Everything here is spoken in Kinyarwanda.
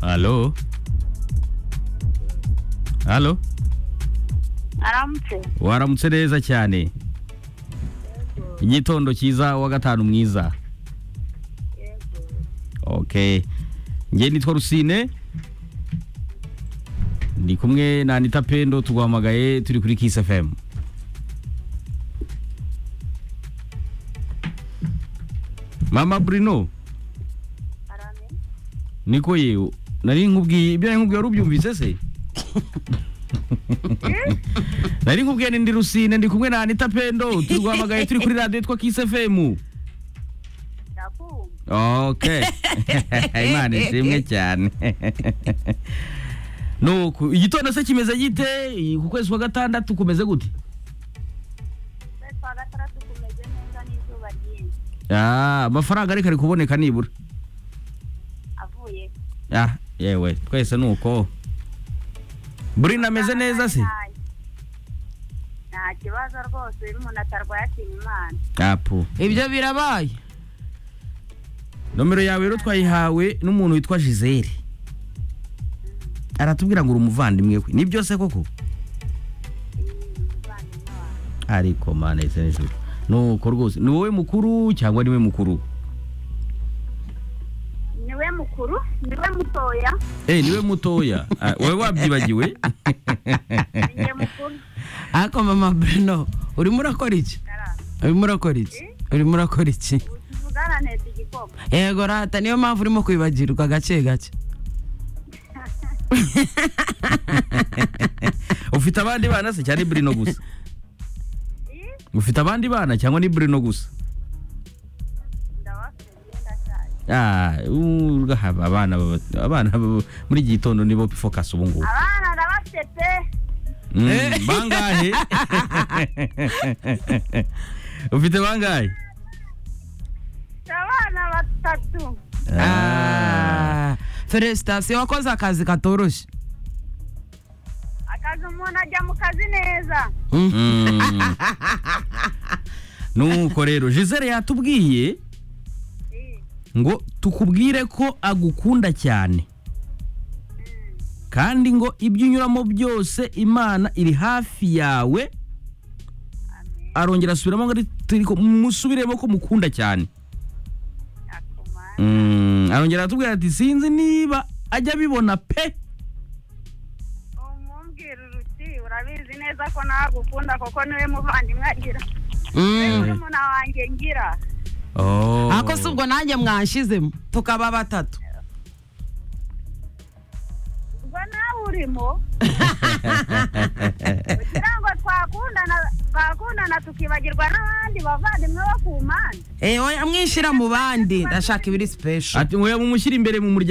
Aló. Aló. aramutse Waramutse neza cyane. Igitondo cyiza wa gatanu mwiza. Okay. Nge nitwa Rusine. Ndi kumwe na Anita Pendo tugwamagaye turi kuri Kiss FM. Mama Bruno. Niko yewe. Nari nkubwiye ibyo nari nkubwiye warubyumvise se? nari nkubwiye ni ndi Rusine ndi kumwe na Anita Pendo turwamagaye turi kuri radio yitwa Kiss FM. ndakumva Okay. Imana ishimwe cyane. Nuko igitondo se kimeze gite ku kwezi kwa gatandatu kumeze gute? ukwezi kwa gatandatu kumeze neza n'izuba ryinshi Ah, amafaranga ariko ari kuboneka nibura. avuye Ah, yewe twese nuko. Burina ameze neza se? nta kibazo rwose uyu muntu atarwaye ashima imana Apu. ibyo birabaye Nomero yawe rero twayihawe n'umuntu witwa Gisele. Aratubwira ngo uri umuvandimwe we. Ni byose koko? umuvandimwe wawe Ariko mane se n'ijuru. Nuko rwose ni wowe mukuru cyangwa ni we mukuru? niwe mukuru niwe mutoya Eh niwe mutoya. Ah, Wowe wabyibagiwe? niwe mukuru ariko mama Bruno urimo urakora iki urimo urakora iki urimo urakora iki utuvugana neza igikoma yego rata niyo mpamvu urimo kwibagirwa gake gake Ufite abandi bana se cyangwa ni Bruno gusa? Ufite abandi bana cyangwa ni Bruno gusa? ndabafite ndashaje Ah, uh, urahaba abana baba- abana baba- muri iki gitondo nibo focus ubu ngubu. abana ndabafite pe Mm, bangahe? Ufite bangahe? mfite abana batatu Ah, feresitasiyo wakoze akazi katoroshye akazi umuntu ajya mu kazi neza Mm. Nuko rero Gisele yatubwiye Eh, ngo tukubwire ko agukunda cyane kandi ngo ibyo unyuramo byose imana iri hafi yawe arongera asubiramo ngo ari- turi ko- musubiremo ko mukunda cyane akomana Mm, arongera aratubwira ati sinzi niba ajya abibona pe umubwira uruti urabizi neza ko nagukunda kuko niwe muvandimwe agira niwe umuntu wanjye ngira ariko si ubwo nanjye mwanshyizemo tukaba batatu ubwo nawe urimo kugira ngo twakundana twakundana tukibagirwa n'abandi bavandimwe bo ku mpande ewe amwishyira mu bandi ndashaka ibiri sipesho ati ngo yamumushyira imbere mu muryango